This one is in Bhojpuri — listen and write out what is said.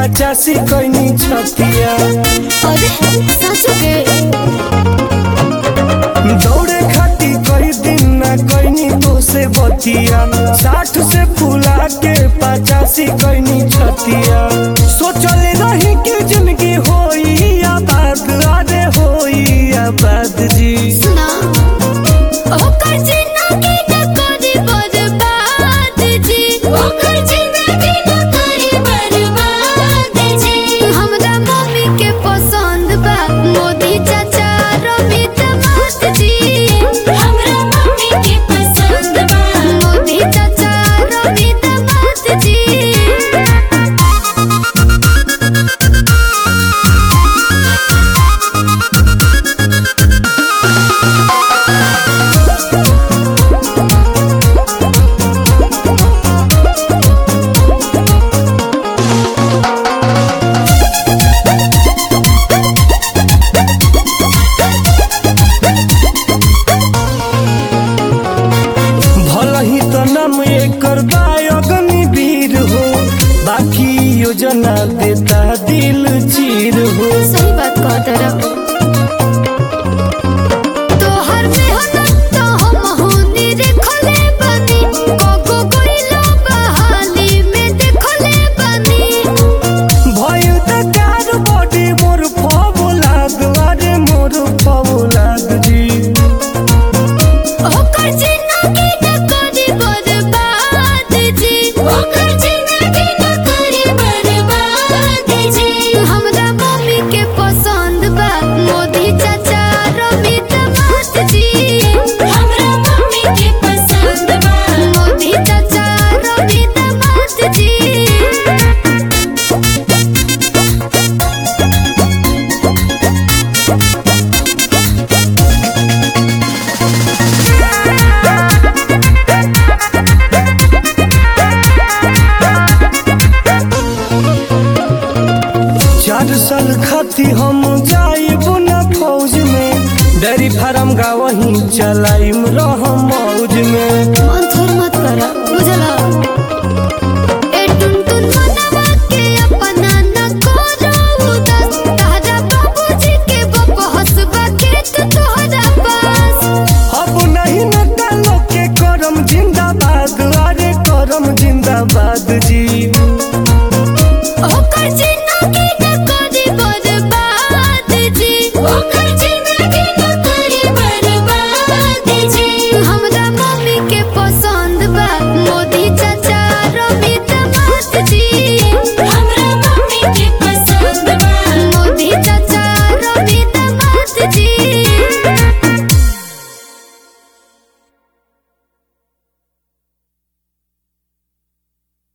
पचासी कैनी छतिया अरे सच के दौड़े खाती कई दिन ना कैनी तो से बतिया साठ से फुला के पचासी कैनी छतिया सोचल रही कि जिंदगी होई आबाद अरे होई आबाद जी सुना ओकर जिंदगी न करी बर्बाद जी ओकर जिंदगी न करी बर्बाद जी हमरा मम्मी के पसंद बा मोदी चाचा रमित मात जी हमरा मम्मी के पसंद बा मोदी चाचा रमित मात जी भल ही तो नाम एकर अग्नि वीर हो बाकी योजना देता दिल चीर हो सही बात कहत रहो तोहर मेहनत तो हम होनी देखले बानी कोको कोइलो बहाली में देखले बानी भइल त कार बॉडी मोर फबुलाद अरे मोर फबुलाद जी ओकर जिंदगी न करी बर्बाद जी ओकर जिंदगी न करी बर्बाद जी हमरा मम्मी के पसंद बा मोदी चाचा रमित मात जी हमरा मम्मी के पसंद बा मोदी चाचा रमित मात जी चार साल खाती हम जाइब न फौज में डेरी फार्म गावही चलाइम रह मौज में मन थोर मत करा बुझला